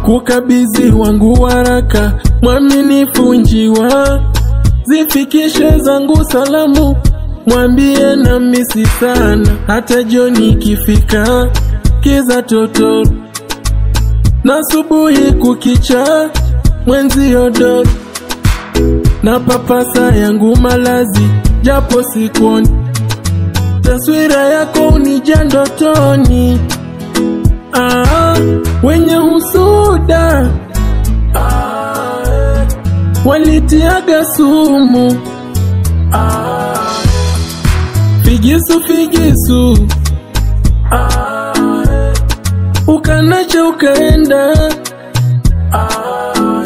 kukabidhi wangu waraka, mwaminifu njiwa, zifikishe zangu salamu, mwambie na misi sana, hata jioni ikifika kiza totoro na subuhi kukicha, mwenzi odoro na papasa yangu malazi, japo sikuoni taswira yako unija ndotoni. Ah, wenye husuda ah, walitiaga sumu ah, figisu figisu ah, ukanacha ukaenda ah,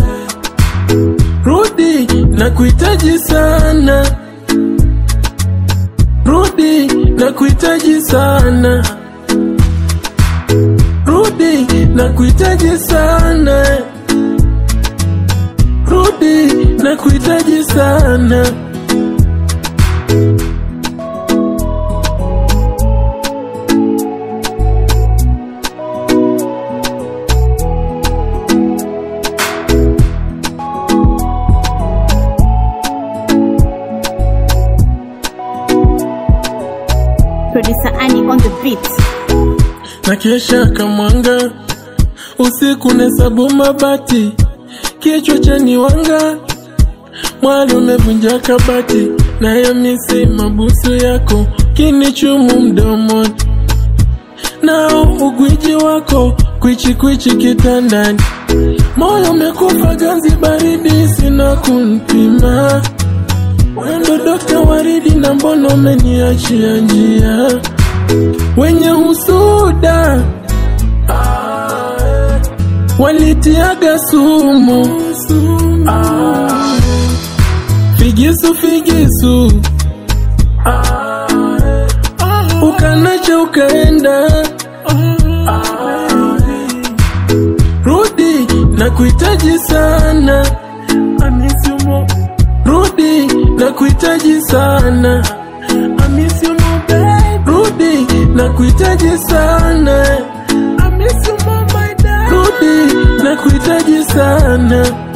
rudi na kuhitaji sana rudi na kuhitaji sana rudi na kuhitaji sana rudi na kuhitaji sana Producer Annie on the beat. na kesha kamwanga usiku nesabu mabati kichwa cha niwanga mwali umevunja kabati nayo misi mabusu yako kinichumu mdomoni nao ugwiji wako kwichi kwichi kitandani moyo umekufa ganzi baridi sina kunpima wendo dokta waridi na mbono umeniachia njia wenye husuda ah, walitiaga sumu ah, figisu figisu ah, ukanacha ukaenda ah, rudi na kuhitaji sana amisumo rudi na kuhitaji sana amisumo rudi na kuhitaji sana amisumo rudi na kuhitaji sana